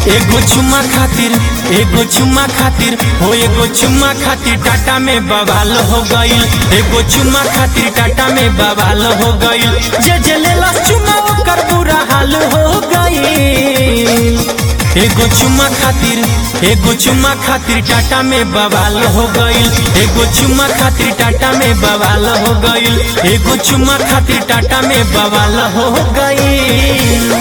एगो चुम्मा खातिर एगो चुम्मा खातिर हो एगो चुम्मा खातिर टाटा में बवाल हो गईल एगो चुम्मा खातिर टाटा में बवाल हो गईल जे जे लेला चुम्मा ओकर बुरा हाल हो गईल एगो चुम्मा खातिर एगो चुम्मा खातिर टाटा में बवाल हो गईल एगो चुम्मा खातिर टाटा में बवाल हो गईल एगो चुम्मा खातिर टाटा में बवाल हो गईल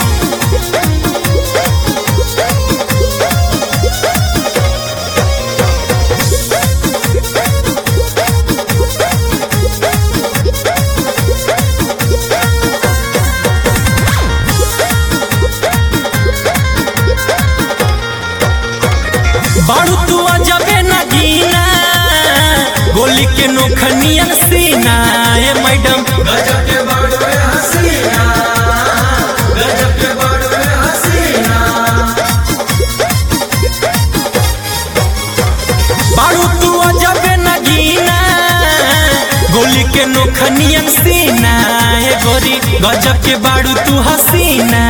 बाड़ू तू अजबे न गीना गोली के नोखनियन सीना ए मैडम गजब के बड़वे हसीना गजब के बड़वे हसीना बाड़ू तू अजबे न गीना गोली के नोखनियन सीना ए गोरी गजब के बाड़ू तू हसीना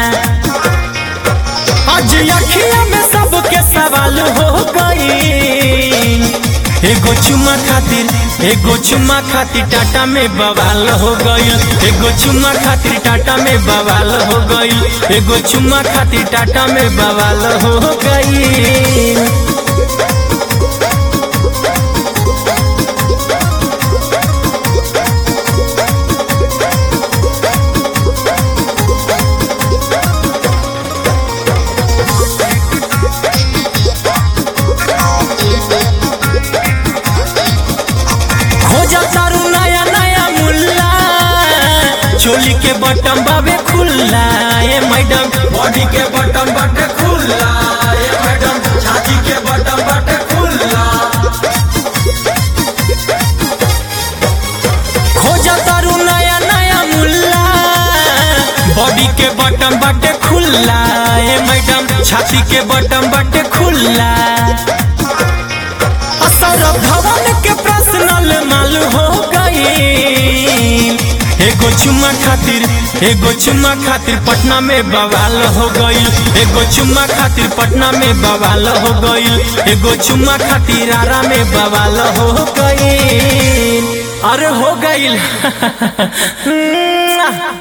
आज अखिया में सबके सवाल हो गई एगो चुम्मा खातिर एगो चुम्मा खातिर टाटा में बवाल हो गईल एगो चुम्मा खातिर टाटा में बवाल हो गईल एगो चुम्मा खातिर टाटा में बवाल हो गईल हो जा तारू नया नया मुल्ला चोली के बटम बाबे खुल्ला ए मैडम बॉडी के बटन बटे खुल्ला ये मैडम छाती के बटन बटे खुल्ला खोजा तारू नया नया मुल्ला बॉडी के बटन बटे खुल्ला ए मैडम छाती के बटन बटे खुल्ला असर भवन के पर्सनल माल हो गई एगो चुम्मा खातिर एगो चुम्मा खातिर पटना में बवाल हो गईल एगो चुम्मा खातिर पटना में बवाल हो गईल एगो चुम्मा खातिर आरा में बवाल हो गईल अरे हो गईल